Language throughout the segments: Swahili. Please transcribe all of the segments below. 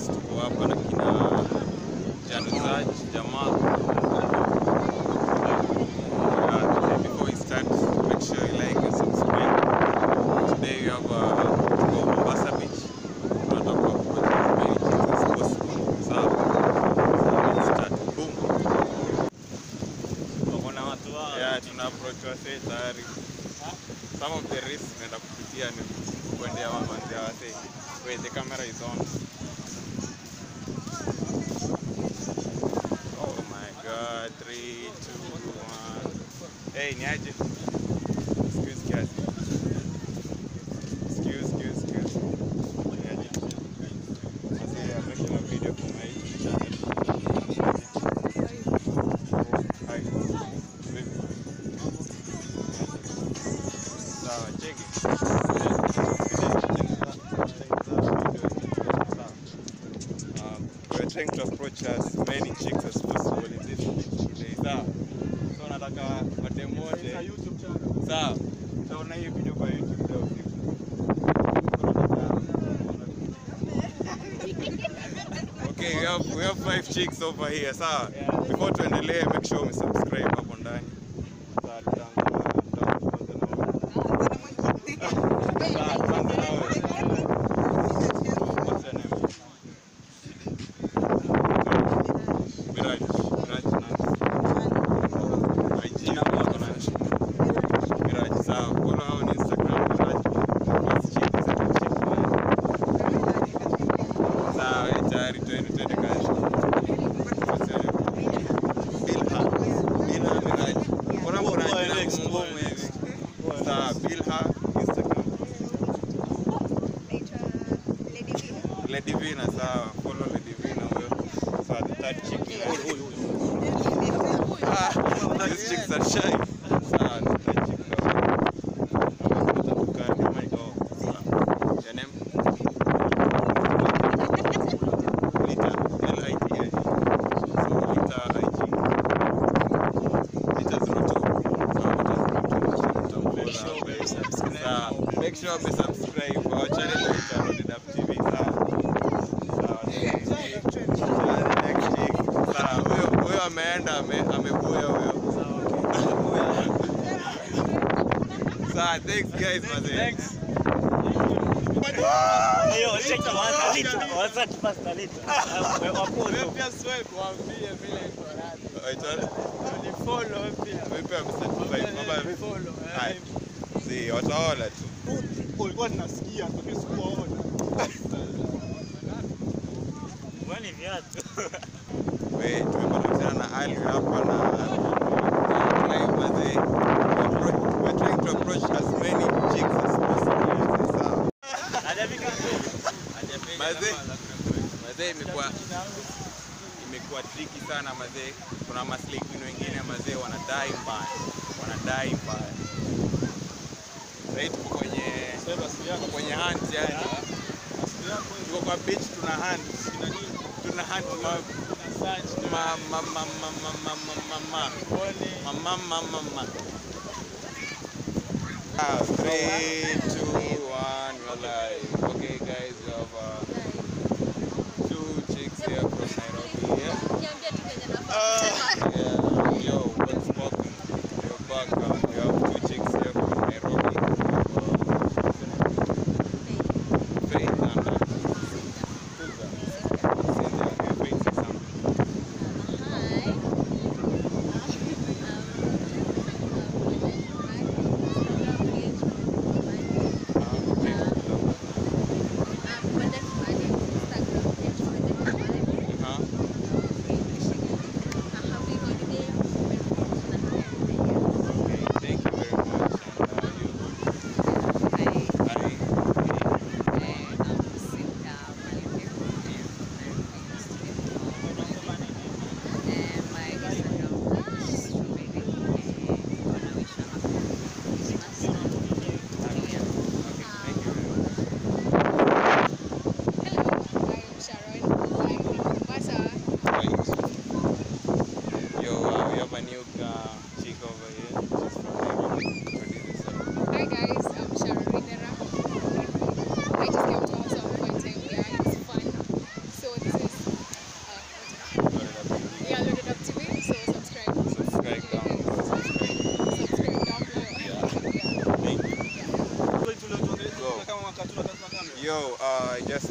Chicks, tuko hapa na kina Januzaj, Jamal. Uh, before we start, make sure you like and subscribe. Today we have uh, tuko Mombasa Beach. Tunataka kupata many chicks as possible. Sawa? So let's start. Boom. Tunaona watu wao. Yeah, tuna approach wasee tayari. Some of the risks tunaenda kupitia ni kuendea wamanzi wasee. Wait, the camera is on. Oh my god, three, two, one. Hey, ni aje? Excuse kiasi. Excuse, excuse, excuse. Ni aje? Wasee, I'm making a video for my channel. Hi. Vipi? Sawa, cheki. Um, we're trying to approach as many chicks as possible in this day. Sawa. So nataka madem wote. Sawa. Utaona hii video kwa YouTube leo usiku. Okay, we have, we have five chicks over here. Sawa. Before tuendelee, make sure umesubscribe hapo ndani. Sawa, tutaanza- tutaanza na wewe. Sawa, tuanze na wewe. What's your name? Viraj. Viraj Nance. IG yako nani? Viraj, sawa. Follow hao on Instagram, Viraj. Basi chini, second chick nani? Sawa, wewe tayari, twende, twende kazi. What's your name? Bilha. Bilha Viraj. Mbona mbona Boy, jina next, ngumu boy, hivi? next. Sawa, Bilha, Instagram. Lady Vina, sawa. Follow Lady Vina huyo. Sawa, the third chick ni nani? Ah, these chicks are shy. Sawa, the third chick ndo. Kaa kama iko. Sawa. Your name? Lita, L-I-T-A. So, Lita IG. Lita 02. Sawa, Lita 02. Mtamfollow. Sawa. Make sure umesubscribe. Our channel inaitwa Loaded Up TV. Sawa. Sawa. Sawa, next chick. Sawa, huyo huyo ameenda ame- amebuya huyo. Sawa, thanks guys mazee. Hiyo check kwanza lita. Kwanza tupasta lita. Wapozo. Waitwa- Vipi amecertify kwamba Hai. Si, wataona tu. ulikuwa ninasikia lakini sikuwaona. Kwani viatu. We, tumepatana na Ali hapa na live mazee. We're we're trying to approach as many chicks as possible. Sawa. Hajafika. Mazee, mazee imekuwa imekuwa tricky sana mazee. Kuna maslingin wengine mazee wanadai mbaya, wanadai mbaya. Sasa tuko kwenye Sasa siku yako tuko kwenye hunt yani, siku yako tuko kwa beach tuna hunt, ina nini? tuna hunt ma ma ma ma ma ma ma ma ma ma ma ma ma ma ma. Ah, three, two, one, we're live. Okay, guys, we have uh, two chicks here from Nairobi. Yeah. Yeah, yo, what's poppin'? Yo, back. Uh, we have two chicks here from Nairobi. Faith and uh, Susan. Cynthia, yeah, Faith is something. Uh, okay.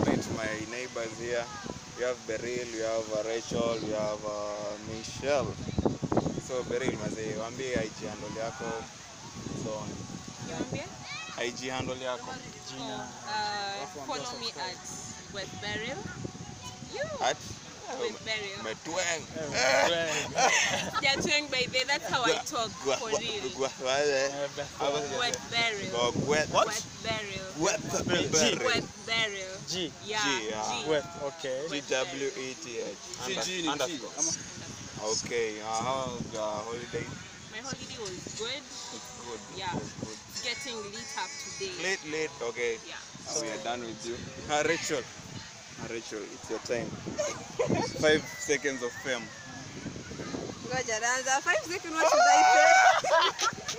meet my neighbors here. We have Beryl, we have uh, Rachel, we have uh, Michelle. So Beryl mazee, waambie IG handle yako. So on. Niambie. IG handle yako. Uh, follow me at West Beryl. You. At West Beryl. Metweng. Yeah, twang by there. That's how I talk Gwa- for gwa- real. gwa- wale. Hapo sija- West Beryl. Go gwet. West Beryl. Gwet. G. West Beryl. G. Yeah. G, yeah. G. Wet, okay. G W E T H. Under- G ni G. underscore. Okay, uh, how's the holiday? My holiday was good. It's good. Yeah. It's good. Getting lit up today. Late, late. Okay. Yeah. Uh, we are done with you. Uh, Rachel. Uh, Rachel, it's your time. Five seconds of fame. Ngoja naanza. Five seconds, what should I say?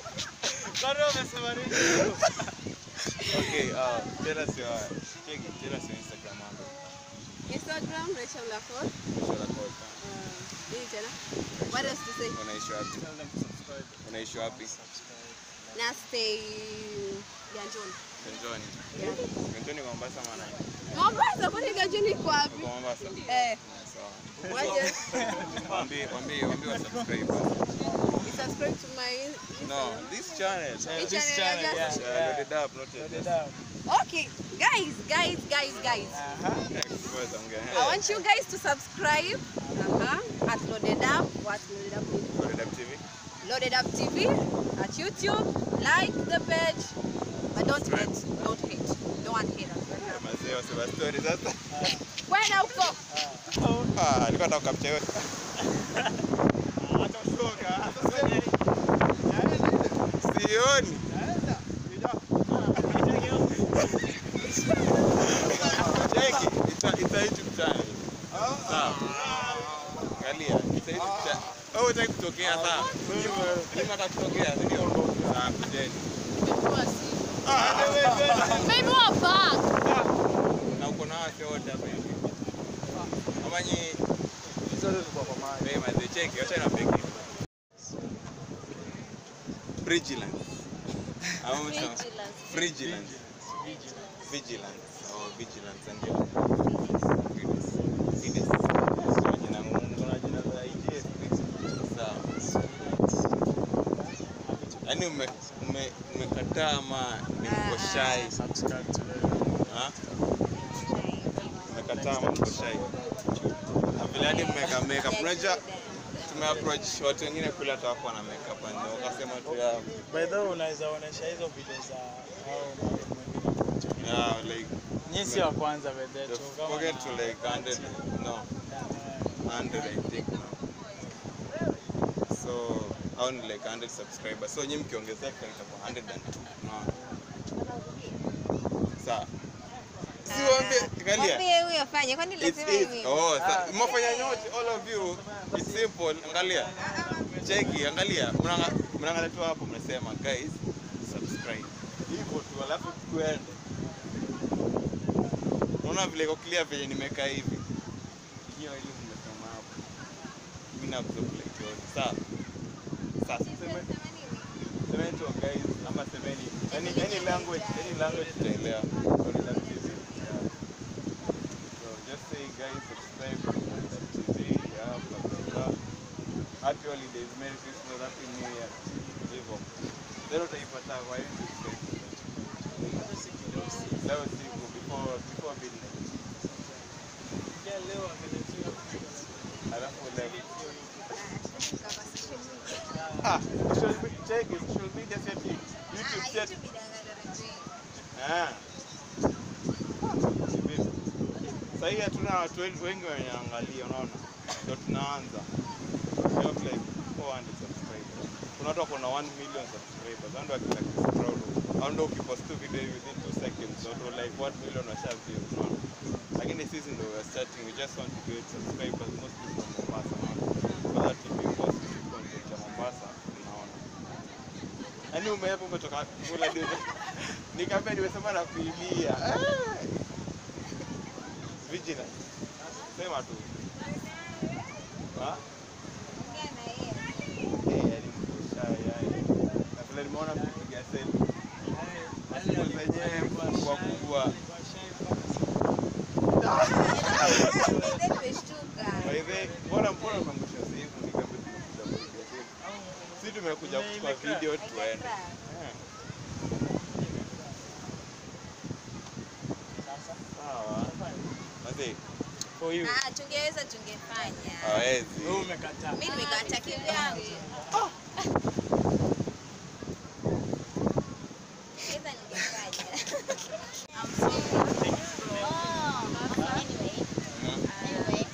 Okay, uh, tell us your check it, tell us your Instagram handle. Instagram, Rachel Lafort. Rachel Akot. Uh, nini tena? What else to say? Unaishi wapi? Unaishi wapi? Na stay Ganjoni. Ganjoni. Yeah. Ganjoni Mombasa maana. Mombasa, kwani Ganjoni iko wapi? Uko Mombasa? Eh, Sawa. waje. Waambie, waambie, waambie wa subscribe. You subscribe to my in- No, this channel. Which This channel? channel, Just- Uh, load it up, not Load it. it up. Okay, guys, guys, guys, guys. Uh-huh. Next word I'm I gonna want you guys to subscribe uh-huh, at Loaded Up. What Loaded Up means? Load it up TV. Loaded Up TV at YouTube. Like the page, but don't hate. Don't hate. Don't want haters. Mazee wasema story sasa. Kwenda huko. Ah, alikuwa anataka capture yote. Sioni. Cheki, it's a, it's a YouTube channel. Sawa. Angalia, it's a YouTube channel. Wewe unataka kutokea sawa? Mimi nataka kutokea, si ndio? Sawa, kujeni. Maybe we're back. Na uko na wase wote hapa hivi. Kama nyi Hey, mazee, cheki, wacha niwapige. Vigilance. Ama msema- Vigilance. Vigilance. Oh, vigilance ndio. Fides. Fides. Sio jina ngumu, kuna jina za IGF. Sawa. Yaani ume ume umekataa ama ni uko shy? Subscribe to the Ha? Umekataa ama uko shy? Na vile hadi mmeka makeup. Unajua tumeapproach watu wengine kule hata wako na makeup and wakasema tu ya By the way, unaweza onesha hizo video za hao madem wengine. yeah, like Nyinyi si wa kwanza by the way, the tu kama forget na- to like 100 no Yeah, 100 I think now. So only like 100 subscribers. So nyinyi mkiongezeka itakuwa 102. Unaona? Sawa. Si waambie angalia. Mwambie huyo afanye. Kwani It's lazima easy. hivi? Oh, sa, mmefanya nyote all of you. It's simple. Angalia. Cheki, angalia. Mnanga- Mnaangalia tu hapo mnasema guys subscribe. Hivyo tu alafu tuende. Unaona vile iko clear vile nimekaa hivi. Hiyo ile mmesema hapo. Mimi na absorb like yote. Sawa. Sasa semeni semeni tu guys ama semeni any any language any language tutaelewa. Kwa nini TV? Yeah. So just say guys subscribe to TV, yeah, blah blah blah. Happy holidays, Merry Christmas, Happy New Year. Hivyo. Leo utaipata kwa YouTube. Leo siku before before midnight. Yeah, leo ameletewa Alafu leo. Ah, social media, check it, social media setting. YouTube set. Ah. Vipi? Sasa hii hatuna watu wengi wengi wanaangalia, unaona? Ndio tunaanza. We have like 400 subscribers. Kuna watu wako na 1 million subscribers. Hao ndio akina Chris Proud. Hao ndio ukipost tu video within 2 seconds, watu like 1 million washa view, unaona? Lakini sisi ndio we are starting. We just want to get subscribers mostly from Mombasa, unaona? So that if we post content ya Mombasa, unaona? Yaani umeepo umetoka kula ndio. Nikamwambia nimesema na kuibia. Eh. Vigilance. Sema tu. Ha? Eh, yaani mko shy, yaani. Na vile nimeona mkipiga selfie. Simu zenyewe kubwa kubwa. By the way, mbona mbona unaangusha simu nikambe tumekuja kupiga simu. Si tumekuja kuchukua video tuende. Eh. Sawa. Mazee, for you. Ah, tungeweza tungefanya. Hawezi. Wewe umekataa. Mimi nimekata kivyangu. Tungeweza ningefanya. I'm sorry. Oh, anyway. Anyway.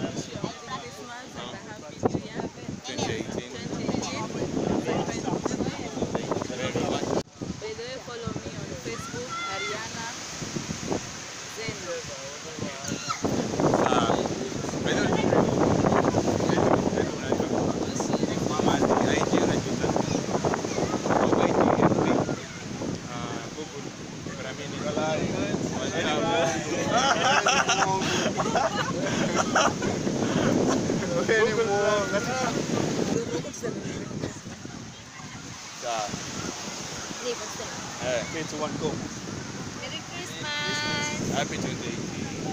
2018. Very much. By the way, follow me on Facebook, Ariana Zeno. Ah. By the way, by the way, unajua- Mama, IG unajuta? Kwa IG, FB. Ah, Google, Gramini. Sawa. Niko tena. Eh, Three, two, one, go. Merry Christmas. happy 2018.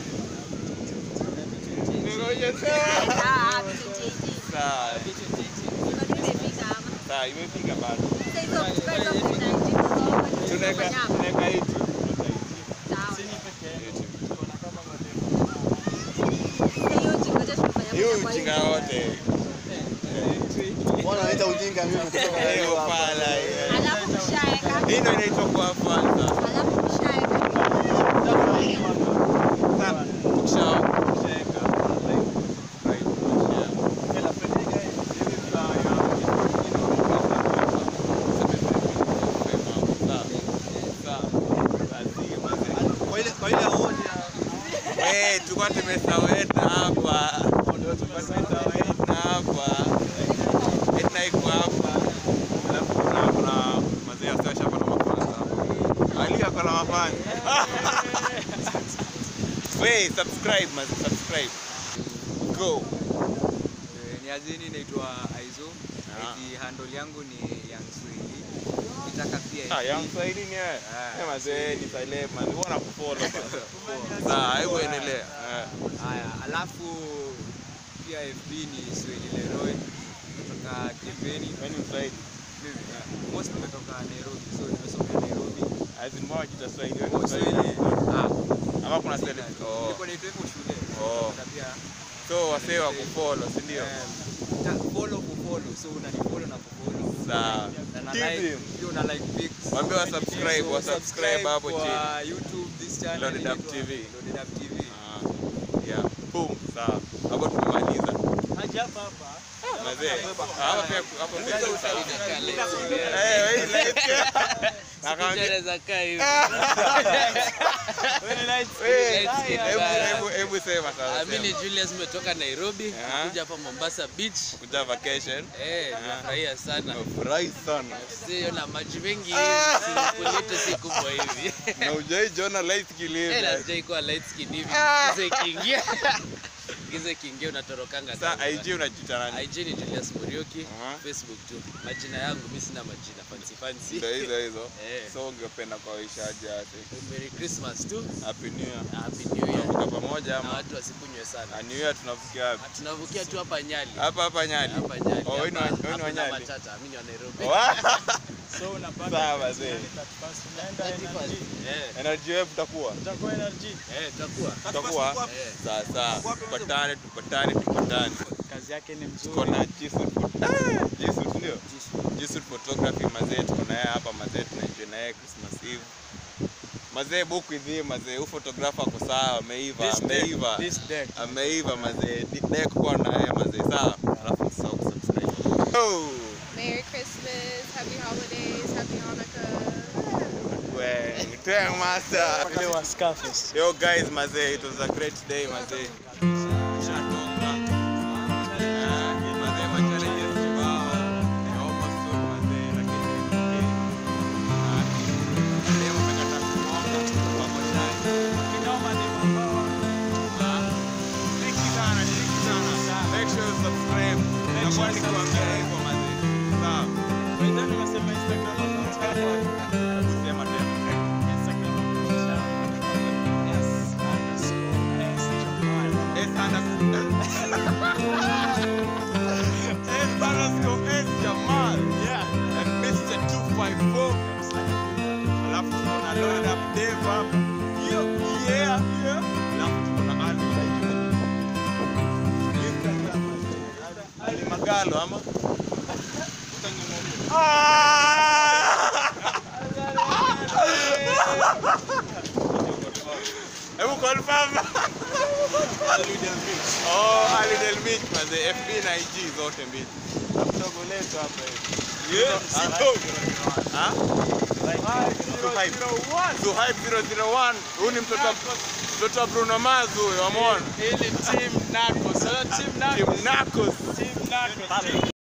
Ngoja sana. Ah, tujiji. Sawa. Niko nimefika ama. Sawa, imefika bado. Sasa hizo hizo kuna njiko zote. Tunaweka Nyama. tunaweka YouTube. Sawa. YouTube. Sasa hiyo njiko zote tunafanya Hiyo moja kwa ujinga hiyo. wote. Bwana anaita ujinga mimi kutoka Hiyo pala. hiyo. Alafu kishaeka. Hii ndio inaitwa kwa kwanza. Alafu kishaeka. Sasa ukisha ukishaweka like right share. Kwa ile kwa ile hoja Eh, tulikuwa tumesaweta hapa. Tulikuwa tumesaweta hapa. Etna iko hapa. Alafu kuna kuna mazee ya sasa hapa na mafans hapa. Ali ako na mafans. Wait, subscribe man, subscribe. Go. Eh, ni azini naitwa Aizo. Ah. Eti handle yangu ni Young Swahili. Nitaka pia Ah, FB. yang Swahili ni wewe. Ah. Eh, mazee ni Saleh man. Wewe unakufollow bana. Sawa, hebu endelea. Eh. Haya, alafu pia FB ni Swahili Leroy kutoka Kimbeni. Wewe ni Mswahili. Mimi most nimetoka Nairobi, so nimesomea Nairobi. Azin moja tutaswahili wewe Kwa ni Mswahili. Swahili. Ah, Ama kuna Swahili. Oh. nilikuwa naitwa hivyo shule. Oh. Na pia So wasee wa kufollow, si ndio? eh, ta- follow kufollow. So unanifollow na kufollow. Sawa. Na na Give like, him. pia una like pics. Waambie wa subscribe, So wa subscribe hapo kwa chini. YouTube this channel Loaded Up inaitwa TV. Loaded Up TV. Ah, yeah. Boom. Sawa. Hapo tumemaliza. haja hapa hapa. Mazee. Hapa pia hapo pia. Eh, wewe ni light. Akaambia wewe, hebu hebu hebu sema sasa. Mimi ni sema. Julius nimetoka Nairobi Ah. kuja hapa Mombasa Beach. Kuja vacation. Eh, nafurahia sana. Furahi sana. Sio na maji mengi Ah. kuleta si kubwa hivi. Na ujai jona light Eh, kilive. lazima ikuwa light skin hivi. Ah. Giza ikiingia. Giza ikiingia unatorokanga. Sasa kabisa. IG unajiita nani? IG ni Julius Murioki, Aha. Facebook tu. Majina yangu mimi sina majina fancy fancy. Ndio hizo hizo. Eh. So ungependa kuwaishaje ati? Merry Christmas tu. Happy New Year. Happy New Year. Tunavuka pamoja Na ama? watu wasikunywe sana. Ah, New Year tunavukia wapi? Tunavukia tu hapa Nyali. Hapa hapa Nyali. Hapa Nyali. Oh, wewe ni wa- Hapa- wewe ni wa hapa na Nyali? Matata, mimi ni wa Nairobi. So unapata Sawa, zee. 31st unaenda energy. Eh, Energy wave tutakuwa. Utakuwa energy. eh, tutakuwa. Tutakuwa. Eh. Sasa tupatane tupatane tupatane. Kazi yake ni Tuko mzuri. na Jisut. Ah, Jisut ndio. Jisut photography mazee tuko na yeye hapa mazee tunaenjoy na yeye Christmas Eve. Mazee book with him mazee, huyu photographer ako sawa, ameiva, This deck, ameiva. This deck. Ameiva mazee. Deck kwa na yeye mazee, sawa? Alafu msahau kusubscribe. Oh. Merry Christmas, Happy Holidays, Happy Hanukkah. Well, tell master. Ile wa Scarface. Yo guys, mazee, it was a great day, mazee. Shatoka. Ah, mazee, ma challenges kibao. Naomba soon, mazee, lakini okay. Ah, leo tumekata kuomba, wako shai. Kinoma ni mambo. Ah, thank you sana, thank you sana. Make sure you subscribe. Nakuwa nikiwaambia hivyo, mazee. Sawa. Wewe ndio unasema Instagram account. Kusema tena. Instagram account. Yes. Underscore. S. Jamal. Talo ama? Hebu confirm. Oh, Ali Del Mich manze, FB na IG zote mbili. Mdogo letu hapa hivi. Ah? Zuhaib. Zuhaib 001. Huyu ni mtoto wa- mtoto wa Bruno Mars huyo, wameona? Ile team Nako. Sasa team Nako. Team Narcos. Team Nako.